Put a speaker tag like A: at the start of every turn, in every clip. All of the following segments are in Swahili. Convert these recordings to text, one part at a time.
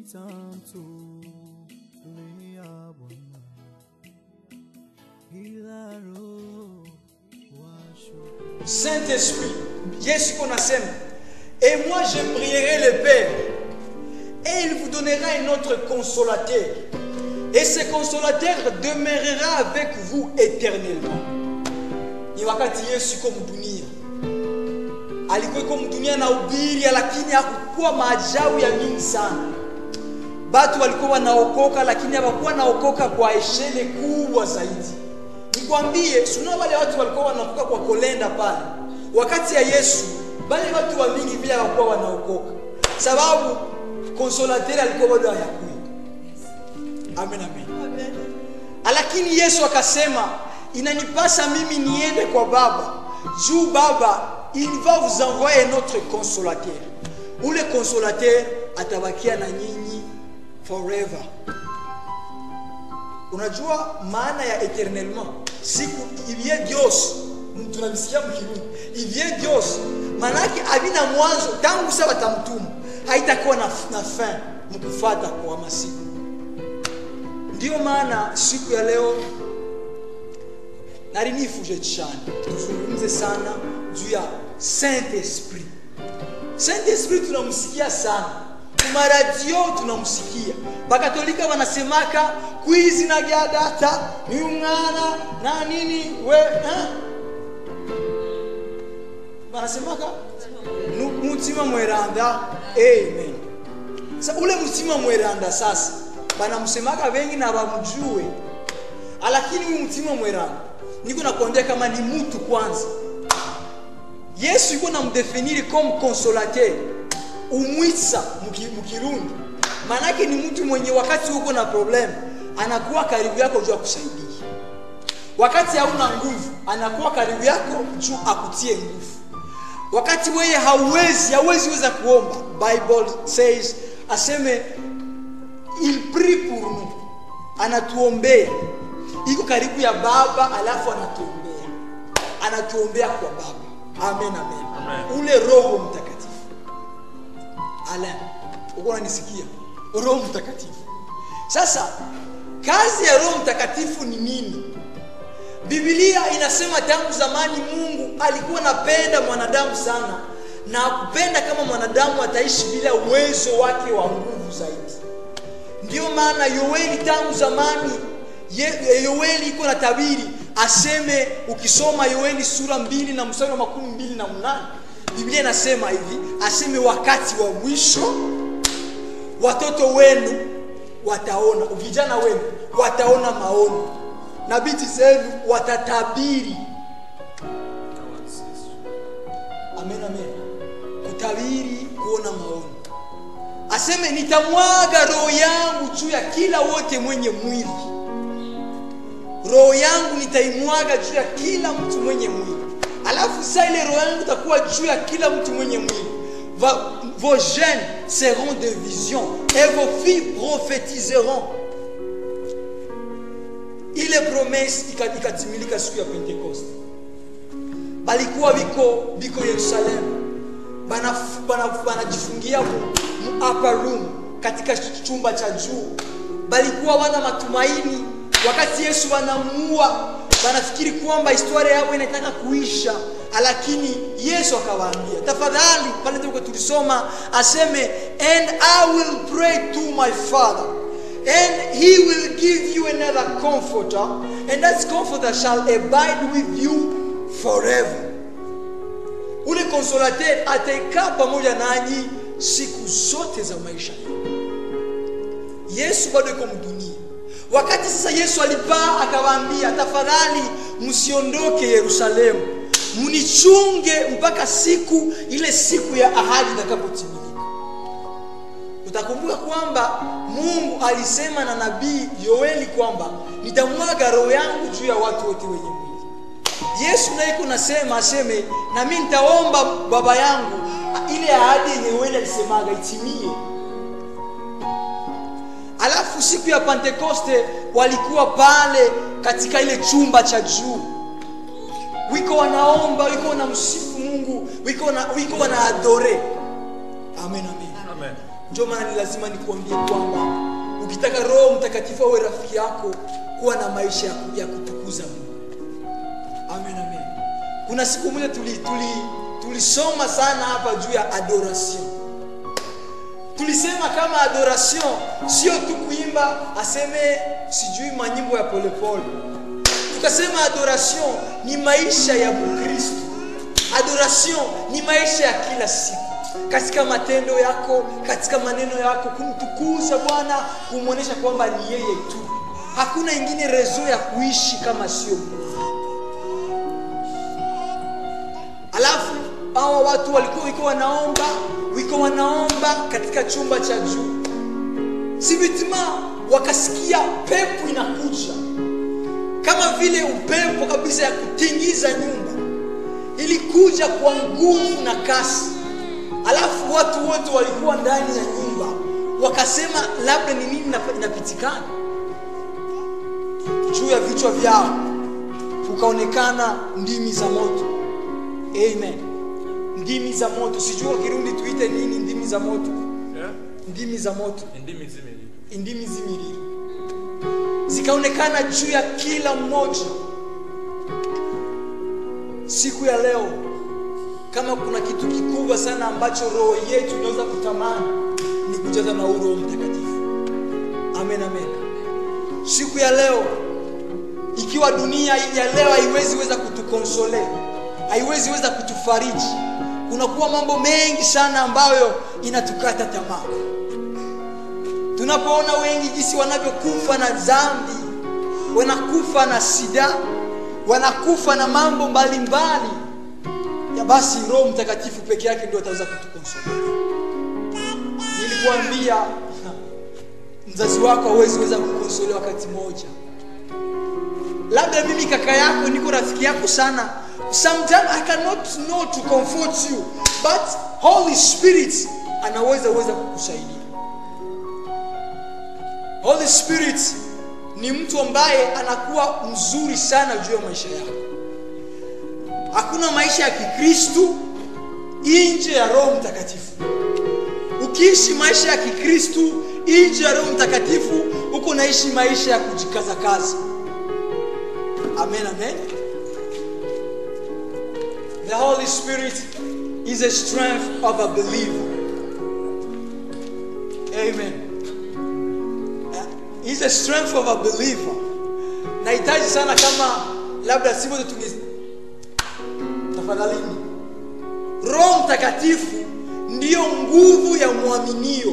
A: nitamtulia Bwana, ila roho wa shukrani
B: Saint-Esprit, Yesu qu'on nasema, et moi je prierai le Père, et il vous donnera un autre consolateur. Et ce consolateur demeurera avec vous éternellement. Ni wakati Yesu yuko mdunia, alikuwa yuko mdunia na ubiri, lakini hakukuwa maajabu ya mingi sana. Batu walikuwa wanaokoka, lakini hawakuwa naokoka kwa eshele kubwa zaidi. Nikwambie, suna wale watu walikuwa wanaokoka kwa kolenda pale wakati ya Yesu, bale watu wa mingi vile hawakuwa wanaokoka, sababu konsolateur alikuwa bado hayakuja. Amen, amen. Lakini Yesu akasema, inanipasa mimi niende kwa Baba juu Baba il va vous envoyer un autre consolateur. Ule consolateur atabakia na nyinyi forever. Unajua maana ya eternellement, siku ivie Dios, tunavisikia mkirundi ivie Dios, maana yake havina mwanzo, tangu sasa watamtuma, haitakuwa na, na fin mkufata kwa masiku. Ndiyo maana siku ya leo narinifuje cyane tuzungumze sana juu ya Saint Esprit. Saint Esprit tunamsikia sana kumaradio, tunamsikia bakatolika wanasemaka kwizi na gya data ni umwana na nini we eh? wanasemaka Nu- mutima mweranda amen. Sa ule mutima mweranda sasa banamsemaka wengi na bamjue, lakini huyu mutima mweranda niko nakwambia kama ni mtu kwanza. Yesu yuko namdefiniri comme consolateur, umwisa muki- mukirundi, maanake ni mtu mwenye wakati uko na problem anakuwa karibu yako juu akusaidia, wakati hauna nguvu anakuwa karibu yako juu akutie nguvu wakati wewe hauwezi hauwezi weza kuomba bible says aseme il prie pour nous anatuombea iko karibu ya baba alafu anatuombea anatuombea kwa baba amen amen,
C: Amen.
B: ule roho mtakatifu alain uko unanisikia roho mtakatifu sasa kazi ya roho mtakatifu ni nini Biblia inasema tangu zamani Mungu alikuwa anapenda mwanadamu sana na kupenda kama mwanadamu ataishi bila uwezo wake wa nguvu zaidi. Ndiyo maana Yoeli tangu zamani Ye- Yoeli iko na tabiri aseme, ukisoma Yoeli sura mbili na mstari wa makumi mbili na mnane Biblia inasema hivi, aseme wakati wa mwisho watoto wenu wataona, vijana wenu wataona maono na binti zenu watatabiri. Amen, amen. Kutabiri, kuona maono. Aseme nitamwaga roho yangu juu ya kila wote mwenye mwili, roho yangu nitaimwaga juu ya kila mtu mwenye mwili. Alafu sasa ile roho yangu itakuwa juu ya kila mtu mwenye mwili. Va, vos jeunes seront de vision et vos filles prophétiseront ile promesse ika- ikatimilika siku ya pentekoste balikuwa biko biko yerusalemu banaf- bana- banajifungia mu, mu upper room katika chumba cha juu balikuwa wana matumaini wakati yesu wanamuua banafikiri kwamba historia yao inataka kuisha lakini yesu akawaambia tafadhali pale tuko tulisoma aseme and i will pray to my father and he will give you another comforter and that comforter shall abide with you forever ule consolateur ataikaa pamoja nanyi siku zote za maisha yenu yesu bado iko mdunia wakati sasa yesu alipaa akawaambia tafadhali msiondoke yerusalemu mnichunge mpaka siku ile siku ya ahadi itakapotimilika utakumbuka kwamba mungu alisema na nabii yoeli kwamba nitamwaga roho yangu juu ya watu wote wenye mwili yesu naye iko nasema aseme na mi nitaomba baba yangu ile ahadi yenye yoeli alisemaga itimie alafu siku ya pentekoste walikuwa pale katika ile chumba cha juu wiko wanaomba wiko wanamsifu mungu wiko, na, wiko wanaadore amen amen
C: Amen.
B: ndio maana ni lazima nikuambie kwamba ukitaka roho mtakatifu awe rafiki yako kuwa na maisha ya ku- ya kutukuza mungu amen amen kuna siku moja tulisoma tuli, tulisoma sana hapa juu ya adoration tulisema kama adoration sio tu kuimba aseme sijui manyimbo ya polepole tukasema adoration ni maisha ya mkristo adoration ni maisha ya kila siku katika matendo yako katika maneno yako kumtukuza bwana kumwonyesha kwamba ni yeye tu hakuna ingine rezo ya kuishi kama sio mungu alafu hawa watu walikuwa wiko wanaomba wiko wanaomba katika chumba cha juu sivitima wakasikia pepo inakuja kama vile upepo kabisa ya kutingiza nyumba ilikuja kwa nguvu na kasi alafu watu wote walikuwa ndani ya nyumba wakasema labda ni nini inapa- inapitikana juu ya vichwa vyao kukaonekana ndimi za moto amen ndimi za moto sijua kirundi tuite nini ndimi za moto
C: Yeah?
B: ndimi za moto
C: Indimi zimeli.
B: indimi zimiriri zikaonekana juu ya kila mmoja siku ya leo kama kuna kitu kikubwa sana ambacho roho yetu inaweza kutamani ni kujaza na huu roho mtakatifu amen amen siku ya leo ikiwa dunia ya leo haiwezi weza kutukonsole haiwezi weza kutufariji kunakuwa mambo mengi sana ambayo inatukata tamaa tunapoona wengi jinsi wanavyokufa na dhambi wanakufa na sida wanakufa na mambo mbalimbali ya basi roho mtakatifu peke yake ndio ataweza kutukonsolea nilikuambia mzazi wako hawezi weza kukonsolea wakati moja labda mimi kaka yako niko rafiki yako sana sometimes i cannot know to comfort you but holy spirit anaweza weza kukusaidia holy spirit ni mtu ambaye anakuwa mzuri sana juu ya maisha yako hakuna maisha ya kikristu nje ya roho mtakatifu ukiishi maisha ya kikristu nje ya roho mtakatifu huko naishi maisha ya kujikazakaza amen amen the holy spirit is a strength of a believer amen is a strength of a believer nahitaji sana kama labda sivyo tunge tafadhalini roho mtakatifu ndiyo nguvu ya mwaminio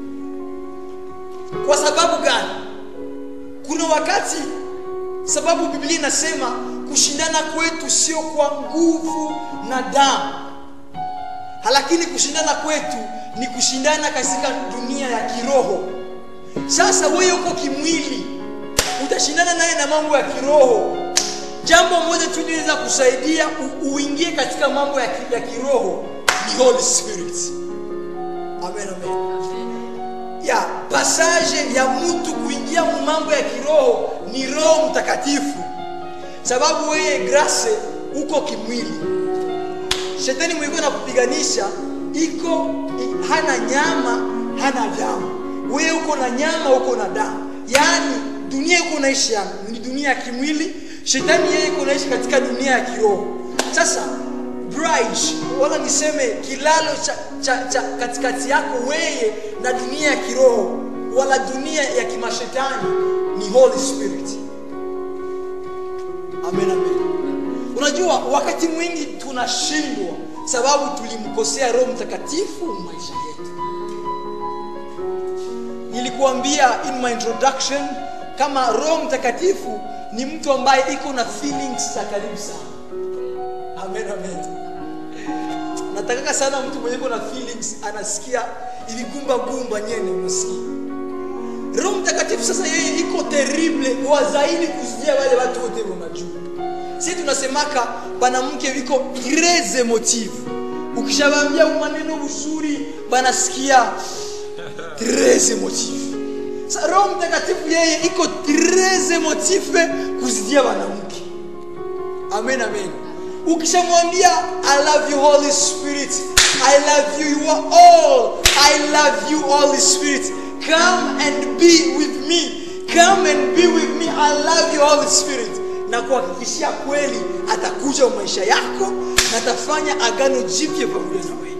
B: kwa sababu gani kuna wakati sababu biblia inasema kushindana kwetu sio kwa nguvu na damu lakini kushindana kwetu ni kushindana katika dunia ya kiroho sasa wewe uko kimwili utashindana naye na mambo ya kiroho jambo moja tu linaweza kusaidia u- uingie katika mambo ya, ki, ya kiroho ni holy spirit amen amen ya passage ya mtu kuingia mu mambo ya kiroho ni roho mtakatifu sababu wewe grace uko kimwili shetani mwiko na kupiganisha iko i- hana nyama hana damu wewe uko na nyama uko na damu yaani dunia iko naishi ya- ni dunia ya kimwili shetani yeye iko naishi katika dunia ya kiroho sasa bridge wala niseme kilalo cha, cha, cha katikati yako weye na dunia ya kiroho wala dunia ya kimashetani ni holy spirit amen amen unajua wakati mwingi tunashindwa sababu tulimkosea roho mtakatifu maisha yetu nilikuambia in my introduction kama roho mtakatifu ni mtu ambaye iko na feelings za karibu sana amen amen natakaka sana mtu mwenye iko na feelings anasikia iligumba gumba nyene unasikia roho mtakatifu sasa yeye iko terrible kwa zaidi kuzidia wale watu wote wanajua si tunasemaka banamke iko très emotive ukishawaambia maneno uzuri banasikia très emotive Sa roho mtakatifu yeye iko très emotive kuzidia wanamke amen amen ukishamwambia i love you holy spirit i love you you are all I love you, Holy Spirit. Come and be with me. Come and be with me. I love you, Holy Spirit. Na kuhakikishia kweli atakuja maisha yako na atafanya agano jipya pamoja na wewe.